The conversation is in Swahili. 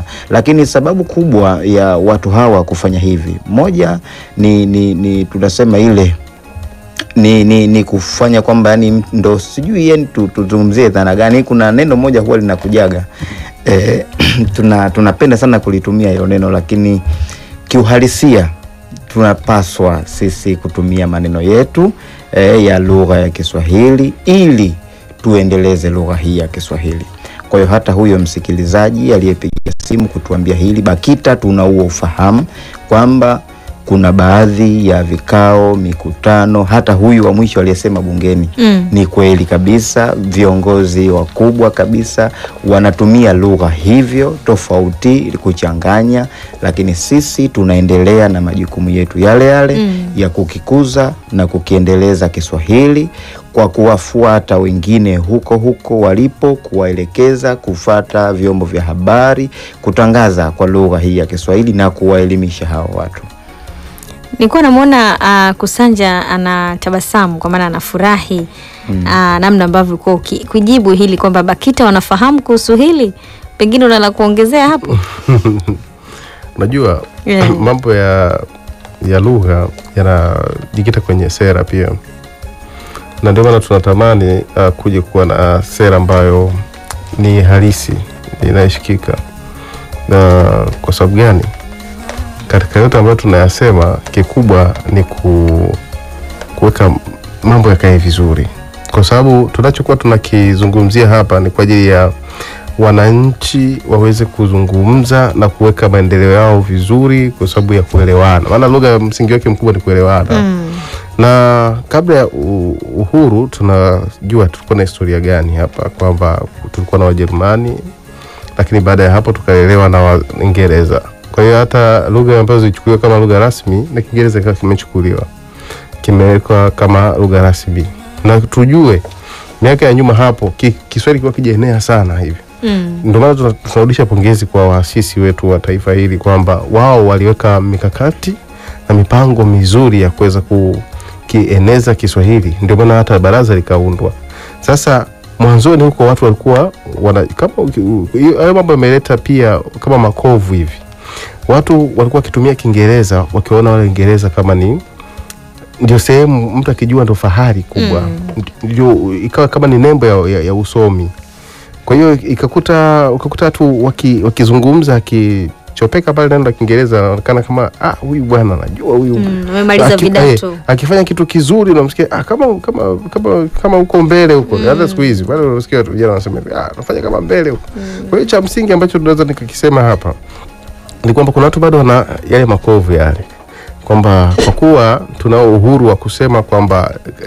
lakini sababu kubwa ya watu hawa kufanya hivi, moja ni, ni, ni tunasema ile ni, ni, ni kufanya kwamba yani ndo sijui yani tu- tuzungumzie dhana gani. Kuna neno moja huwa linakujaga eh, tuna tunapenda sana kulitumia hilo neno, lakini kiuhalisia tunapaswa sisi kutumia maneno yetu eh, ya lugha ya Kiswahili ili tuendeleze lugha hii ya Kiswahili. Kwa hiyo hata huyo msikilizaji aliyepiga simu kutuambia hili BAKITA tuna huo ufahamu kwamba kuna baadhi ya vikao, mikutano, hata huyu wa mwisho aliyesema bungeni Mm. ni kweli kabisa, viongozi wakubwa kabisa wanatumia lugha hivyo tofauti kuchanganya, lakini sisi tunaendelea na majukumu yetu yale yale Mm. ya kukikuza na kukiendeleza Kiswahili kwa kuwafuata wengine huko huko walipo, kuwaelekeza kufata vyombo vya habari, kutangaza kwa lugha hii ya Kiswahili na kuwaelimisha hao watu. Nilikuwa namwona uh, Kusanja anatabasamu kwa maana anafurahi mm. uh, namna ambavyo ulikuwa uki- kujibu hili kwamba BAKITA wanafahamu kuhusu hili, pengine una la kuongezea hapo? Unajua Yeah. mambo ya ya lugha yanajikita kwenye sera pia, na ndio maana tunatamani uh, kuja kuwa na sera ambayo ni halisi inayoshikika. Na kwa sababu gani? Katika yote ambayo tunayasema, kikubwa ni ku, kuweka mambo yakae vizuri, kwa sababu tunachokuwa tunakizungumzia hapa ni kwa ajili ya wananchi waweze kuzungumza na kuweka maendeleo yao vizuri kwa sababu ya kuelewana, maana lugha ya msingi wake mkubwa ni kuelewana Mm. na kabla ya u- uhuru tunajua tulikuwa na historia gani hapa, kwamba tulikuwa na Wajerumani, lakini baada ya hapo tukalelewa na Waingereza. Kwa hiyo hata lugha ambazo zilichukuliwa kama lugha rasmi na Kiingereza kikawa kimechukuliwa kimewekwa kama lugha rasmi, na tujue miaka ya nyuma hapo ki, Kiswahili kilikuwa kijaenea sana hivi Mm. ndio maana tuna- tunarudisha pongezi kwa waasisi wetu wa taifa hili kwamba wao waliweka mikakati na mipango mizuri ya kuweza kukieneza Kiswahili. Ndio maana hata baraza likaundwa. Sasa mwanzoni huko watu walikuwa wana, kama uki- u- hiyo- hayo mambo yameleta pia kama makovu hivi, watu walikuwa wakitumia Kiingereza wakiwaona wale Waingereza kama ni ndio sehemu mtu akijua ndo fahari kubwa ndio ikawa kama ni nembo ya, ya, ya usomi kwa hiyo ikakuta ukakuta watu waki, wakizungumza akichopeka pale neno la Kiingereza anaonekana kama ah, huyu bwana anajua huyu Mm, amemaliza Aki- vidato. eh, akifanya kitu kizuri unamsikia ah, kama kama kama kama huko mbele huko hata siku hizi bado unasikia watu vijana wanasema hivi, ah, anafanya kama mbele huko kwa hiyo cha msingi ambacho tunaweza nikakisema hapa ni kwamba kuna watu bado wana yale makovu yale kwamba kwa kuwa tunao uhuru wa kusema kwamba